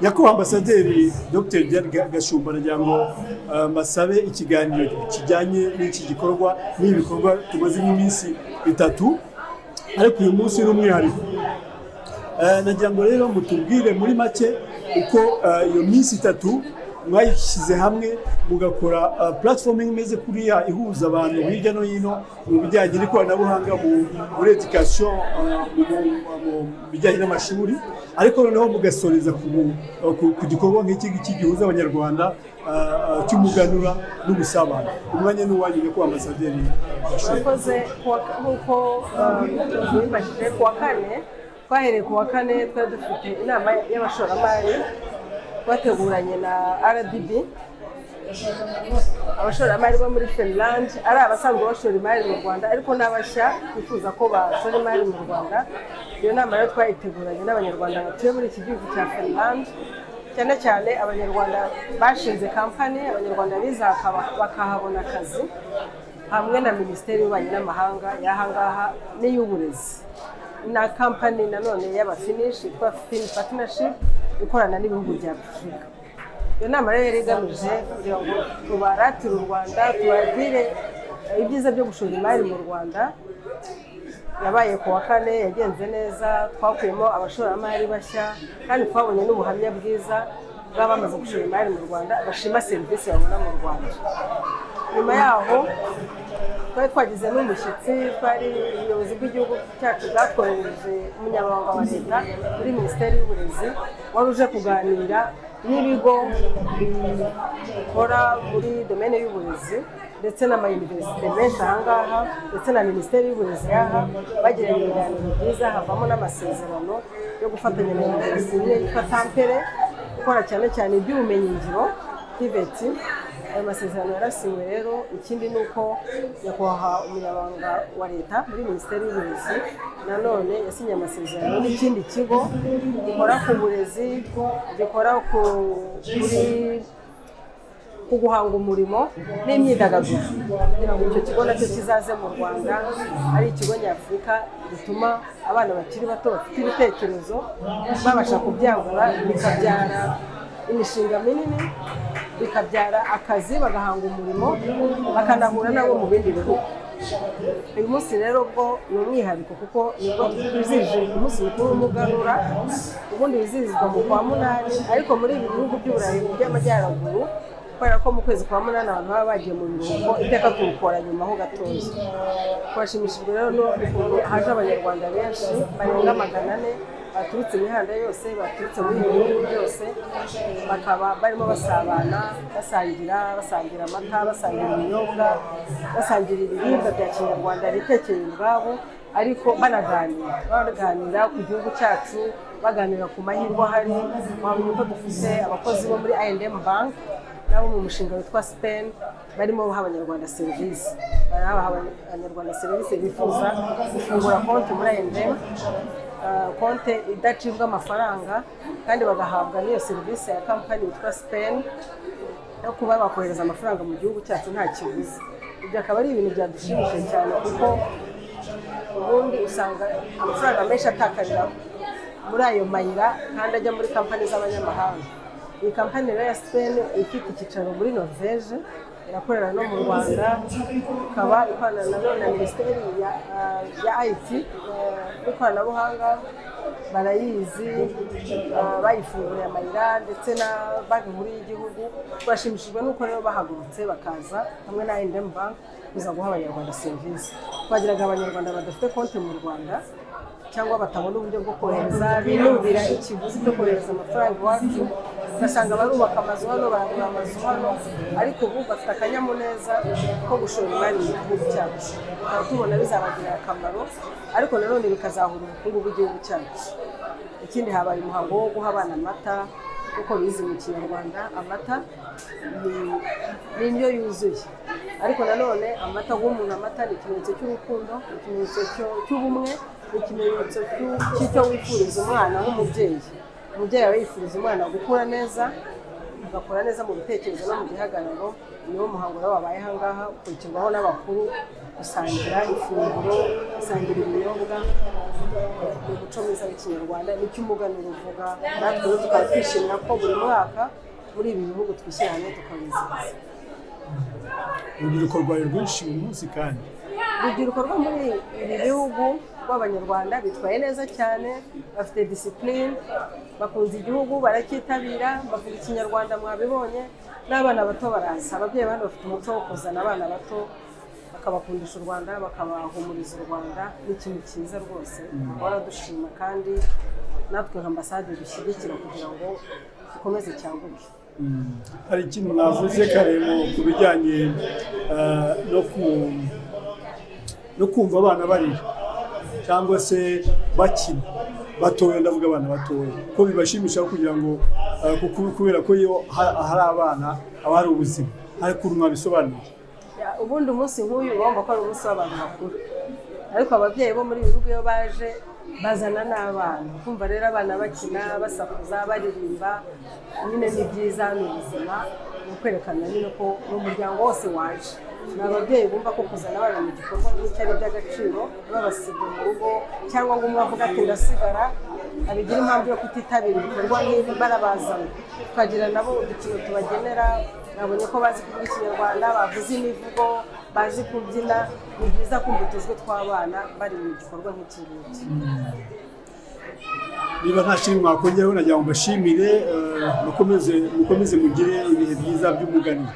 nyakubahwa ambasaderi dr gashumba aragira ngo mbasabe ikiganiro kijyanye n'iki gikorwa n'ibikorwa tumaze nk'iminsi itatu ariko uyu munsi ni umwihariko nagira ngo rero mutubwire muri make uko iyo minsi itatu mwayishyize hamwe mugakora puratifomu imeze kuriya ihuza abantu hirya no hino mu bijyanye n'ikoranabuhanga muri edikasiyo mu bijyanye n'amashuri ariko noneho mugasoreza ku gikorwa nk'iki ngiki gihuza abanyarwanda cy'umuganura n'ubusabane umwanya n'uwanyu nyakubahwa ambasaderi twakoze nk'uko mwibajije ku wa kane twahereye ku wa kane twari dufite inama y'abashoramari bateguranye na rdb abashoramari bo muri finland ari abasanzwe bashora imari mu rwanda ariko n'abashya bifuza ko bashora imari mu rwanda iyo nama rero twayiteguranye n'abanyarwanda batuye muri iki gihugu cya finland cyane cyane abanyarwanda bashinze kampani abanyarwanda biza bakahabona akazi hamwe na minisiteri y'ububanyi n'amahanga y'ahangaha n'iy'uburezi na kampani nanone y'abafinishi yitwa fini patinashipu ikorana n'ibihugu bya afurika iyo nama rero yari igamije kugira ngo tubaratire u rwanda tubagire ibyiza byo gushora imari mu rwanda yabaye ku wa kane yagenze neza twakuyemo abashoramari bashya kandi twabonye n'ubuhamya bwiza bw'abamaze bamaze gushora imari mu rwanda bashima serivisi babona mu rwanda nyuma yaho twari twagize n'umushyitsi twari ubuyobozi bw'igihugu cyacu bwatwohereje umunyamabanga wa leta muri minisiteri y'uburezi wari uje kuganira n'ibigo bikora muri domene y'uburezi ndetse n'amayuniverisite menshi ahangaha ndetse na minisiteri y'uburezi yaha bagiranye ibiganiro byiza havamo n'amasezerano yo gufatanya na imwe yitwa tampere gukora cyane cyane iby'ubumenyingiro tiveti ayo masezerano yarasinywe rero ikindi ni uko nyakubahwa umunyamabanga wa leta muri minisiteri y'uburezi nanone yasinye amasezerano n'ikindi kigo gikora ku burezi gikora ku guhanga umurimo n'imyidagaduro kugira ngo icyo kigo nacyo kizaze mu rwanda ari ikigo nyafurika gituma abana bakiri bato bafite ibitekerezo babasha kubyagura bikabyara imishinga minini bikabyara akazi bagahanga umurimo bakanahura nabo mu bindi bihugu uyu munsi rero bwo ni umwihariko kuko nibwo twizihije umunsi mukuru w'umuganura ubundi wizihizwa mu kwa munani ariko muri ibi bihugu by'uburayi by'amajyaruguru kubera ko mu kwezi kwa munani abantu baba bagiye mu biruhuko iteka turukora nyuma ho gatoya twashimishijwe rero n'ukuntu haje abanyarwanda benshi barenga magana ane baturutse imihanda yose baturutse muri ibi bihugu byose bakaba barimo basabana basangira basangira amata basangira ibinyobwa basangira ibiribwa bya kinyarwanda bitekeye ubwabo ariko banaganira banaganira ku gihugu cyacu baganira ku mahirwe ahari wabona uko dufite abakozi bo muri I&M bank nabo mu mushinga witwa sipeni barimo baha abanyarwanda serivisi barabaha abanyarwanda serivisi bifuza gufungura konti muri ayendemu konti idacibwa amafaranga kandi bagahabwa n'iyo serivisi ya kampani yitwa sipeni no kuba bakohereza amafaranga mu gihugu cyacu nta kiguzi ibyo akaba ari ibintu byadushimishije cyane kuko ubundi usanga amafaranga menshi atakarira muri ayo mayira kandi ajya muri kampani z'abanyamahanga iyi kampani rero ya sipeni ifite icyicaro muri norvege irakorera no mu rwanda ikaba ikorana nanone na minisiteri ya ayiti n'ikoranabuhanga barayizi bayifunguye amayira ndetse na banki nkuru y'igihugu bashimishijwe n'uko rero bahagurutse bakaza hamwe na ayendemu banki kuza guha abanyarwanda serivisi twagiraga abanyarwanda badafite konti mu rwanda cyangwa batabona uburyo bwo kohereza binubira ikiguzi cyo kohereza amafaranga iwacu ugasanga barubaka amazu hano baragura amazu hano ariko ubu bafite akanyamuneza ko gushora imari mu gihugu cyacu tukaba tubona bizabagirira akamaro ariko nanone bikazahura ubukungu bw'igihugu cyacu ikindi habaye umuhango wo guha abana amata kuko bizi mu kinyarwanda amata ni indyo yuzuye ariko nanone amata guha umuntu amata ni ikimenyetso cy'urukundo ni ikimenyetso cy'ubumwe ni ikimenyetso cy'icyo wifuriza umwana nk'umubyeyi umubyeyi aba yifuriza umwana gukura neza agakura neza mu bitekerezo no mu gihagararo niwo muhango rero wabaye ahangaha ukurikirwaho n'abakuru gusangira ifunguro gusangira ibinyobwa ni umuco mwiza w'ikinyarwanda nicyo umuganura uvuga natwe rero tukaba twishimira ko buri mwaka muri ibi bihugu twishyira hamwe tukabizihiza urubyiruko rwari rwinshi uyu munsi kandi urubyiruko rwo muri ibi bihugu rw'abanyarwanda bitwaye neza cyane bafite disipurine bakunze igihugu baracyitabira bavuga ikinyarwanda mwabibonye n'abana bato baraza ababyeyi bano bafite umuco wo kuzana abana bato bakabakundisha u rwanda bakabahumuriza u rwanda ni ikintu cyiza rwose bahora dushima kandi natwe nka ambasade dushyigikira kugira ngo dukomeze cyaguke hari ikintu navuze karemo ku bijyanye eh, no ku- no kumva abana barira cyangwa se bakina batoya ndavuga abana batoya ko bibashimisha kugira ngo eh, kuko- kubera ko iyo ha- hari abana haba hari ubuzima hari ukuntu mwabisobanura Ya, ubundi umunsi nk'uyu uba wumva ko ari umunsi w'abantu bakuru ariko ababyeyi bo muri ibi bihugu iyo baje bazana n'abana kumva rero abana bakina basakuza baririmba nyine ni byiza ni ubuzima ni ukwerekana nyine ko umuryango wose waje ni ababyeyi bumva ko kuzana abana mu gikorwa nk'icyo ari iby'agaciro babasiga mu rugo cyangwa ngo umwe avuga ati ndasigara abigira impamvu yo kutitabira ibikorwa nk'ibi barabazana tukagira nabo udukino tubagenera nabonye ko bazi kuvuga ikinyarwanda bavuze imivugo bazi kubyina ni byiza kumva utujwi tw'abana bari mu gikorwa nk'iki ngiki niba nta kintu mwakongeraho nagira ngo mbashimire eh, mukomeze mukomeze mugire ibihe byiza by'umuganiro